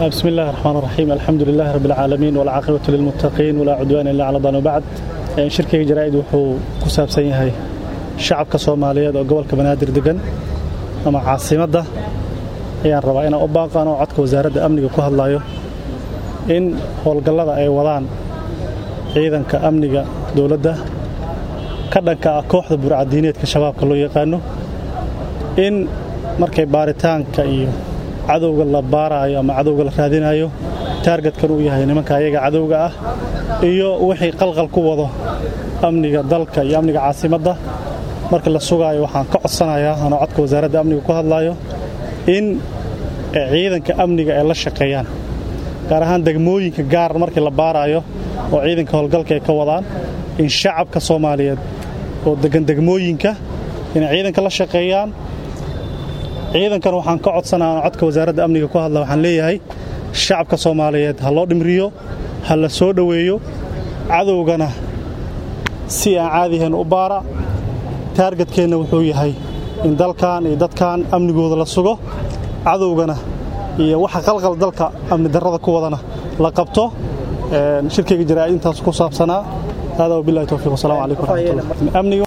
بسم الله الرحمن الرحيم الحمد لله رب العالمين والعاقبة للمتقين ولا عدوان إلا على الظالمين وبعد shirkayga jaraa'id wuxuu ku saabsan yahay shacabka soomaaliyeed oo gobolka banaadir degan ama caasimadda ayaan rabaa inaan u baaqaan oo codka wasaaradda amniga ku hadlayo in howlgallada ay wadaan ciidanka amniga dowladda ka dhanka ah kooxda burcadiineedka shabaabka loo yaqaano in markay baaritaanka iyo cadowga la baaraayo ama cadowga la raadinayo taargetkan uu yahay nimanka ayaga cadowga ah iyo wixii qalqal ku wado amniga dalka iyo amniga caasimadda marka la sugaayo waxaan ka codsanayaa anoo codka wasaaradda amniga ku hadlaayo in ciidanka amniga ay la shaqeeyaan gaar ahaan degmooyinka gaar markii la baaraayo oo ciidanka howlgalka ay ka wadaan in shacabka soomaaliyeed oo degan degmooyinka inay ciidanka la shaqeeyaan ciidankan waxaan ka codsanaa anoo codka wasaaradda amniga ku hadla waxaan leeyahay shacabka soomaaliyeed ha loo dhimriyo ha la soo dhoweeyo cadowgana si aan caadihayn u baara taargetkeenna wuxuu yahay in dalkan iyo dadkan amnigooda la sugo cadowgana iyo waxa qalqal dalka amni darrada ku wadana la qabto shirkayga jaraa'id intaas ku saabsanaa hada wabillahi towfiiq wasalaamu calaykum waraxmatullah